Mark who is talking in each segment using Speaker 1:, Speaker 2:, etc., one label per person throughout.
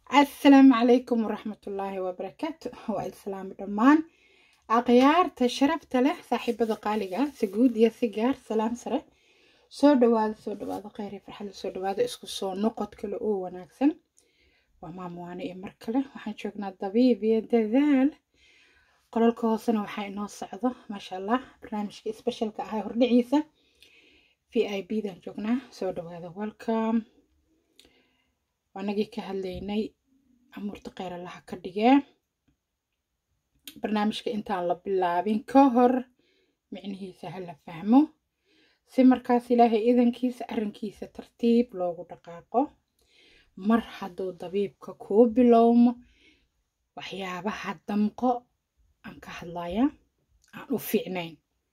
Speaker 1: asalaamu calaykum waraxmatullaahi wabarakaatu waa islaami dhammaan akhyaarta sharafta leh saaxiibada qaaliga ah si guud iyo si gaar salaam sare soo dhawaada soo dhawaada kheyr iyo farxada soo dhawaada isku soo noqod kale oo wanaagsan waa maamuwaane iyo mar kale waxaan joognaa dabiib iyo dadaal qolalka hoosena waxaa inoo socdo maasha allah barnaamijka specialka ahaa hordhiciisa v i b dan joognaa soo dhawaada welcome anagii ka hadlaynay amuurta kheyr allaha ka dhigee barnaamijka intaan la bilaabin ka hor micnihiisa ha la fahmo si markaas ilaahay idankiisa arrinkiisa tartiib loogu dhaqaaqo mar hadduu dabiibka kuu bilowmo waxyaabaha damqo aan ka hadlaya aan u fiicnayn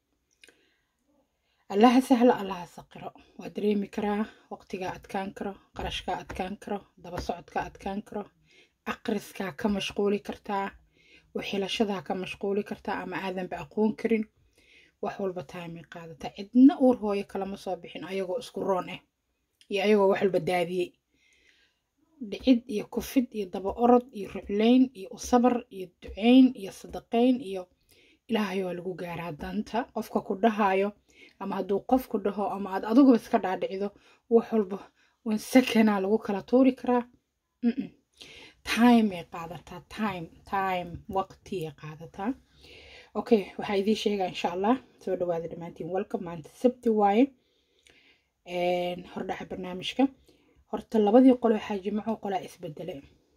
Speaker 1: allaha sahlo allaha saqiro waa dareemi karaa waqtigaa adkaan karo qarashkaa adkaan karo daba socodkaa adkaan karo aqriskaa ka mashquuli kartaa waxhilashadaa ka mashquuli kartaa ama aadanba aqoon karin wax walba taamay qaadata cidna uur hooyo kalama soo bixin ayagoo isku roon ah iyo ayagoo wax walba daadiyey dhicid iyo kufid iyo daba orod iyo ruclayn iyo usabar iyo ducayn iyo sadaqayn iyo ilaahay waa lagu gaaraa danta qofka ku dhahayo ama hadduu qofku dhaho ama aad adiguba iska dhaadhicido wax walba wan sakanaa lagu kala tuuri karaa timey qaadataa time time waqtiyay qaadataa okay waxaa idiin sheegaa insha allah soo dhawaada dhammaantiin welcome maanta sabti waaye hordhaca barnaamijka horta labadii qolo waxaa jimco qolaa isbedele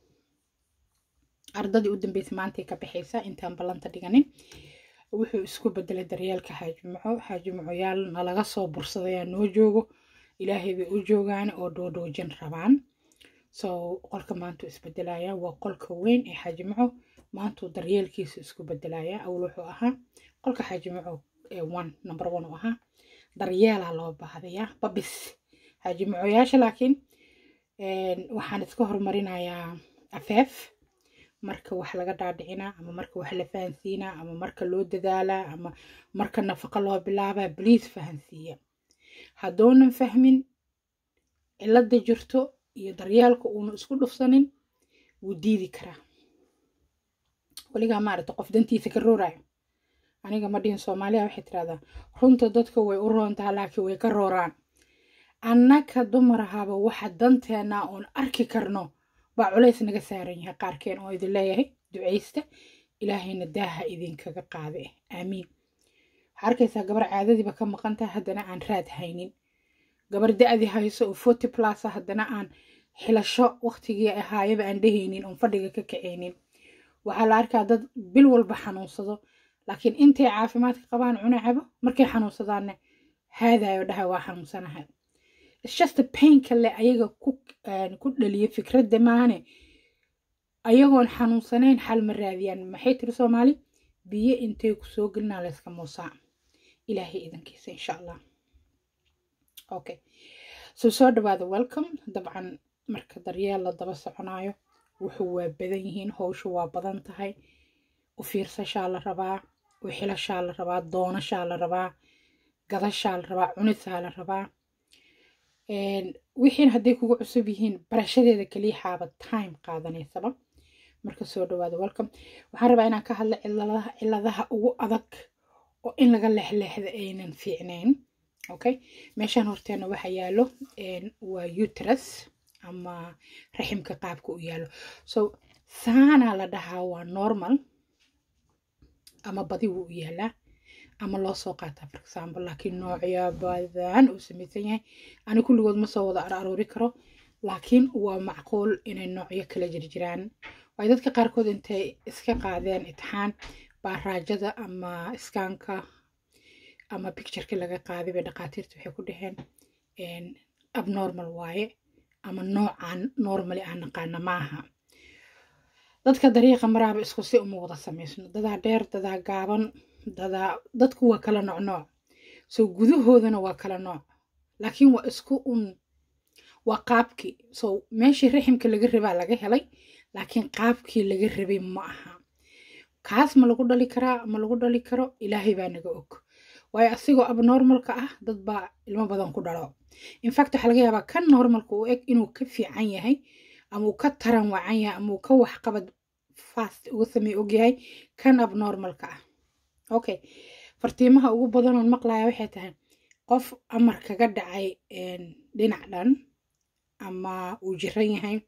Speaker 1: ardadii u dambeysay maantay ka baxaysa intaan ballanta dhiganin wuxuu isku bedelay daryeelka xaajimaco xaajimacoyaal nalaga soo bursadayaa noo joogo ilaahay bay u joogaan oo dhoodhoojin rabaan so qolka maantuu isbedelaya waa qolka weyn ee xaajimaco maantuu daryeelkiisu isku bedelaya awl wuxuu ahaa qolka xaajimaco one number one uu ahaa daryeelaa loo baahdayaa babis xaajimacoyaasha laakiin waxaan iska horumarinayaa afeef marka wax laga dhaadhicinaa ama marka wax la fahansiinaa ama marka loo dadaalaa ama marka nafaqo loo bilaabaa bliis fahansiiya haddoonan fahmin cilada jirto iyo daryeelka uuna isku dhufsanin wuu diidi karaa weligaa maaragta qof dantiisa ka roorayo aniga ma dhihin soomaaliya waxay tirahdaa runta dadka way u roontaa laakiin way ka rooraan annaka dumar ahaba waxa danteena oon arki karno baa culays naga saaran yahay qaarkeen oo idin leeyahay ducaysta ilaahayna daaha idinkaga qaade aamiin waxaa arkaysaa gabar caadadiiba ka maqantaha haddana aan raad haynin gabar da-dii hayso oo forty plusa haddana aan xilasho waqtigii ahaayaba aan dhehaynin oon fadhiga ka kacaynin waxaa la arkaa dad bil walba xanuunsado laakiin intay caafimaadka qabaan cuna cabo markay xanuunsadaanna haadayo dhaha waa xanuunsanahay just painka le ayaga ku dhaliya fikradda maane ayagoon xanuunsanayn xal ma raadiyaan maxay tiri soomaali biyo intay ku soo gelinaa layska muusaa ilaahay idankiisa insha allah okay so soo dhawaada welcome dabcan marka daryeel la daba soconaayo wuxuu waa badan yihiin howshu waa badan tahay u fiirsashaa la rabaa u xilashaa la rabaa doonashaa la rabaa gadashaa la rabaa cunisaa la rabaa wixiin hadday kugu cusub yihiin barashadeeda kaliya xaaba time qaadanaysaba marka soo dhawaada welcome waxaan rabaa inaan ka hadla ciladaha ciladaha ugu adag oo in laga leexleexda aynan fiicnayn okay meeshaan horteena waxa yaalo waa uterus ama raximka qaabka u yaalo so saanaa la dhahaa waa normal ama badi wuu u yaalaa ama loo soo qaataa for example laakiin noocyo badan uu samaysan yahay ani kulligood ma soo wada aroori karo laakiin waa macquul inay noocyo kala jirjiraan waayo dadka qaarkood intay iska qaadeen itixaan baa raajada ama iskaanka ama pictureka laga qaaday bay dhaqaatiirta waxay ku dhaheen abnormal waaye ama noocan normally aan naqaana maaha dadka dariiqa maraaba isku si uma wada samaysno dadaa dheer dadaa gaaban dadaa dadku waa kala nooc nooc so gudahoodana waa kala nooc laakiin waa isku un waa qaabkii so meeshii raximka laga rabaa laga helay laakiin qaabkii laga rabay ma aha kaas ma lagu dhali karaa ma lagu dhali karo ilaahay baa naga og waayo asigoo abnormalka ah dad baa ilmo badan ku dhalo infact waxaa laga yaabaa kan normalka u eg inuu ka fiican yahay ama uu ka taran wacan yahay ama uu ka waxqabad fast uga sameey ogyahay kan abnormalka ah okay fartiimaha ugu badanoon maqlaya waxay tahay qof amar kaga dhacay dhinac dhan ama uu jiran yahay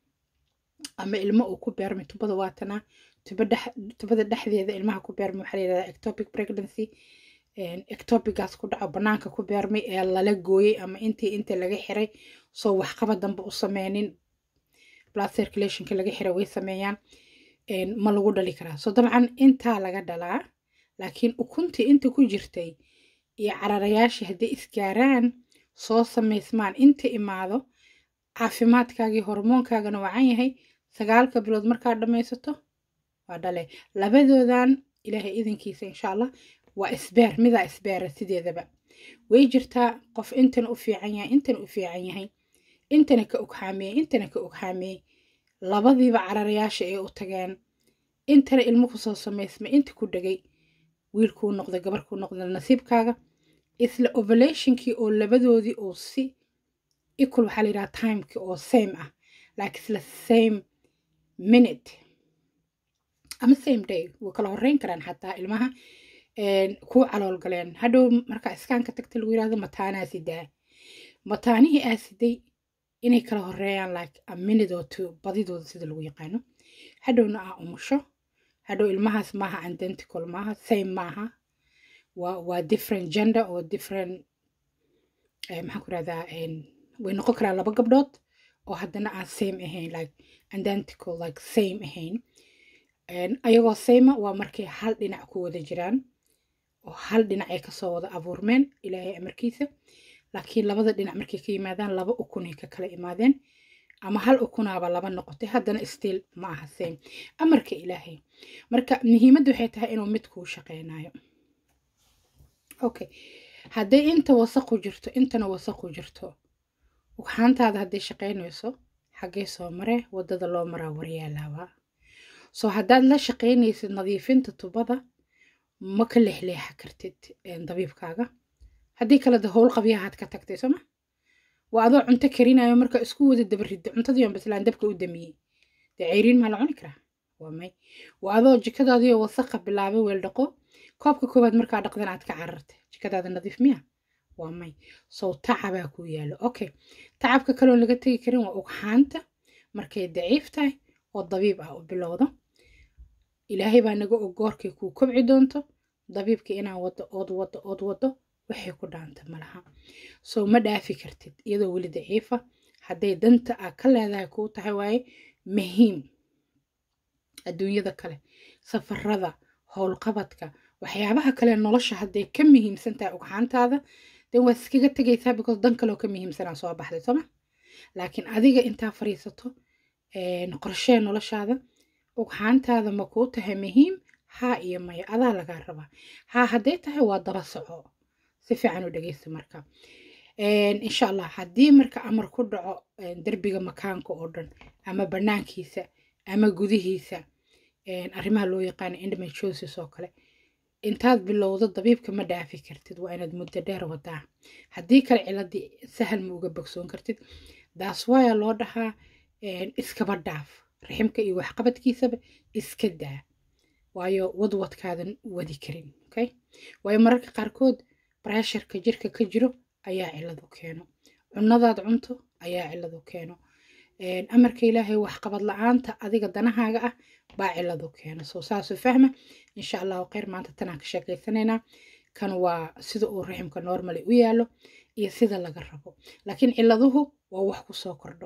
Speaker 1: ama ilmo uu ku beermay tubada waatana tubada dhexdeeda ilmaha ku beermay waxaa layidhahdaa ectopic pregnancy ectopigaas ku dhaco banaanka ku beermay ee lala gooyey ama intii inta laga xiray soo waxqaba dambe u sameynin blood circulationka laga xiray way sameeyaan ma lagu dhali karaa so dabcan intaa laga dhalaa laakiin ukuntii inta ku jirtay iyo cararayaashii hadday isgaaraan soo samaysmaan inta imaado caafimaadkaagii hormoonkaagana wacan yahay sagaalka bilood markaad dhammaysato waa dhale labadoodan ilaahay idinkiisa insha allah waa isbeer midaa isbeera sideedaba way jirtaa qof intana u fiican yahay intana u fiican yahay intana ka ogxaameeyey intana ka ogxaameeyey labadiiba cararayaasha ay u tageen intana ilmo kusoo samaysmay inta ku dhegay wiilkuu noqday gabarkuu noqday nasiibkaaga isla ovulationkii oo labadoodii oo si equal waxaa la yidhaha timekii oo same ah laakiin isla same minute ama same day way kala horreyn karaan xataa ilmaha kuu calool galeen hadhow markaa iskaanka tagta lagu yidhahdo mataanaa sidaa mataanihii aa siday inay kala horeeyaan like a minute or two badidooda sida lagu yaqaano hadhowna aa umusho hadhow ilmahaas maaha identical maaha same maaha waa waa different gender oo different maxaan ku rahdaa way noqon karaan laba gabdhood oo haddana aan same ahayn like identical like same ahayn ayagoo same waa markay hal dhinac ku wada jiraan oo hal dhinac ay kasoo wada abuurmeen ilaahay amarkiisa laakiin labada dhinac markay ka yimaadaan laba ukunay ka kala imaadeen ama hal ukunaaba laba noqotay haddana still ma aha same amarka ilaahay marka muhiimadda waxay tahay inuu mid kuu shaqeynayo okay hadday inta wasaqu jirto intana wasaqu jirto ugxaantaada hadday shaqeynayso xaggee soo mare waddada loo maraa waryaalaabaa soo haddaad la shaqeynaysid nadiifinta tubada ma ka leexleexa kartid dabiibkaaga haddii kale de howl qabyahaad ka tagtay sooma waa adoo cunto karinayo marka isku wada dabaridda cuntadii on baslaan dabka u damiyey dee ceyriin maa la cuni karaa waa may waa adoo jikadaadiio wasaqa bilaabay weel dhaqo koobka koowaad markaa dhaqdan aad ka carartay jikadaada nadiif miya waa may sow tacabaa ku yaalo okay tacabka kaloon laga tegi karin waa ugxaanta markay daciif tahay oo dabiib ah u bilowdo ilaahay baa naga og goorkay kuu kobci doonto dabiibka inaa wado ood wado ood wado waxay ku dhaanta malaha soo ma dhaafi kartid iyadoo weli daciifa hadday danta aa ka leedahay kuu tahay waaye muhiim adduunyada kale safarada howlqabadka waxyaabaha kale nolosha hadday ka muhiimsan tahay ugxaantaada den waad iskaga tegaysaa because dan kaleo ka muhiimsanaa soo baxday sooma laakiin adiga intaa fariisato qorshee noloshaada ugxaantaada ma kuu tahay muhiim haa iyo maya adaa lagaa rabaa haa hadday tahay waa daba soco si fiican u dhegeysta marka insha allah haddii marka amar ku dhaco derbiga makaanka oo dhan ama banaankiisa ama gudihiisa arrimaha loo yaqaano endometriosis oo kale intaad bilowdo dabiibka ma dhaafi kartid waa inaad muddo dheer wadaa haddii kale ciladii sahal ma uga bogsoon kartid daas waaya loo dhahaa iskaba dhaaf raximka iyo waxqabadkiisaba iska daa waayo wadwadkaadan wadi karin okay waayo mararka qaarkood bresharka jirka ka jiro ayaa ciladu keeno cunadaad cunto ayaa ciladu keeno amarka ilaahay waxqabad la-aanta adiga danahaaga ah baa ciladu keeno soo saasoo fahma insha allahu kheyr maanta tanaan ka sheekeysanaynaa kan waa sida uu raximka normally u yaalo iyo sida laga rabo laakiin ciladuhu waa wax kusoo kordho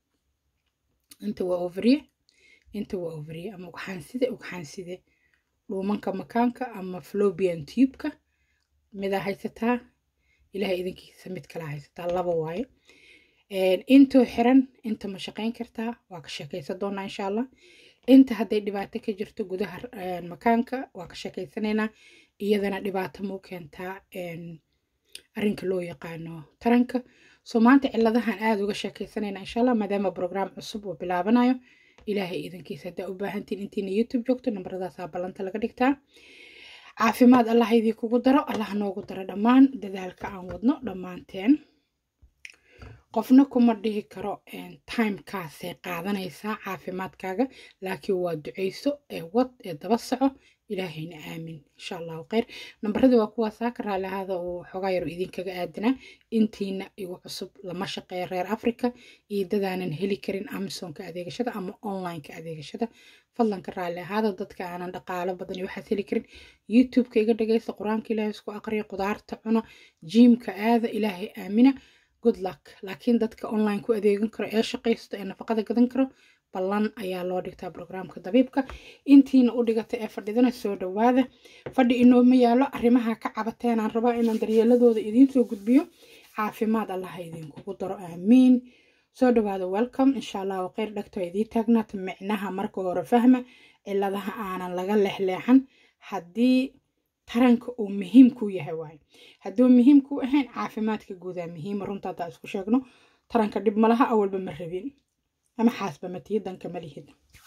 Speaker 1: inta waa overiye inta waa overiye ama ugxaanside ugxaanside dhuumanka makaanka ama flobian tubeka midaa haysataa ilahay idinkiisa mid kala haysataa laba waaye intoo xiran inta ma shaqayn kartaa waa ka sheekaysan doonaa insha allah inta hadday dhibaato ka jirto gudaha makaanka waa ka sheekaysanaynaa iyadana dhibaato muu keentaa arrinka loo yaqaano taranka soo maanta ciladahan aada uga sheekaysanayna insha allah maadaama brograam cusub uu bilaabanayo ilaahay idankiisa haddaa u baahantiin intiina youtube joogto nambaradaasaa ballanta laga dhigtaa caafimaad allah idii kugu daro allah noogu daro dhammaan dadaalka aan wadno dhammaanteen qofna kuma dhihi karo timekaasay qaadanaysaa caafimaadkaaga laakiin waa duceyso ee wad ee daba soco ilaahayna aamin insha allahu kheyr nambaradii waa kuwaasaa ka raali ahaada uu xoogaa yar idinkaga aadanaa intiina igu cusub lama shaqeeya reer africa iyo dadaanan heli karin amazonka adeegashada ama onlineka adeegashada fadlan ka raali ahaada dadka aanan dhaqaalo badan iyo waxaas heli karin youtubeka iga dhagaysta qur-aanka ilaahay isku aqriya qudaarta cuna jiimka aada ilaahay aamina good luck laakiin dadka online ku adeegan karo ee shaqaysto ee nafaqada gadan karo ballan ayaa loo dhigtaa brograamka dabiibka intiina u dhigata ee fadhidana soo dhawaada fadhi inooma yaalo arrimaha ka cabateen aan rabaa inaan daryeeladooda idiinsoo gudbiyo caafimaad allaha idinkugu daro aamiin soo dhawaada welcome insha allahu kheyr dhagto idii taagnaata micnaha marka hore fahma ciladaha aanan laga leexleexan haddii taranka uu muhiim ku yahay waayo hadduu muhiim ku ahayn caafimaadka guudaa muhiima runta haddaa isku sheegno taranka dhib malaha awalba ma rabin ama xaasba matiyo danka malihid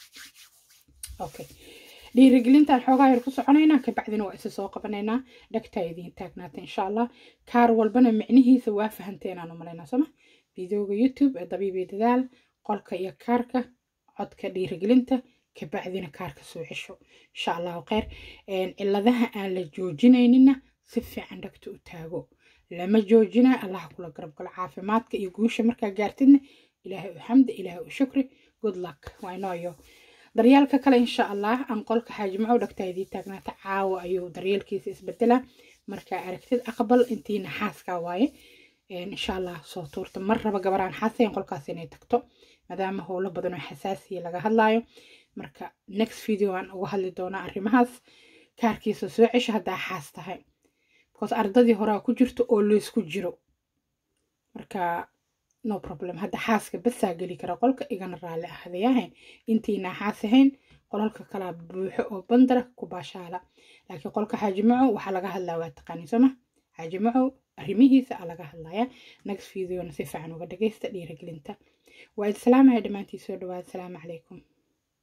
Speaker 1: okay dhiirigelintaan xoogaa yar ku soconaynaa kabacdina waa isa soo qabanaynaa dhagtaa idiin taagnaata insha allah kaar walbana micnihiisa waa fahanteenaan u malaynaa sooma videoga youtube ee dabiibi dadaal qolka iyo kaarka codka dhiirigelinta kabacdina kaarka soo cesho insha allahu kheyr ciladaha aan la joojinaynina si fiican dhagta u taago lama joojina allaha kula garabgalo caafimaadka iyo guusha markaa gaartidna ilaahay u xamdi ilaahay u shukri good luck waa inooyo daryaalka kale insha allah aan qolka xaajimacow dhagtaa idii taagnaata caawa ayuu daryeelkiisa isbedelaa markaa aragtid aqbal intiina xaaskaa waaye insha allah soo tuurta mar raba gabaraan xaasayn qolkaas inay tagto maadaama howlo badan oo xasaasiya laga hadlaayo marka next video aan uga hadli doonaa arrimahaas kaarkiisa soo cesha haddaa xaas tahay because ardadii horaa ku jirto oo laysku jiro marka no problem hadda xaaska basaa geli kara qolka igana raalli ahdayahayn intiina xaas ahayn qolalka kalaa buuxo oo bandara ku baashaala laakiin qolka xaajimaco waxaa laga hadlaa waa taqaani sooma xaajimaco arrimihiisa aa laga hadlaya next videona si fiican uga dhagaysta dhiirigelinta waa islaamaya dhammaantii soo dhawaada asalaamu calaykum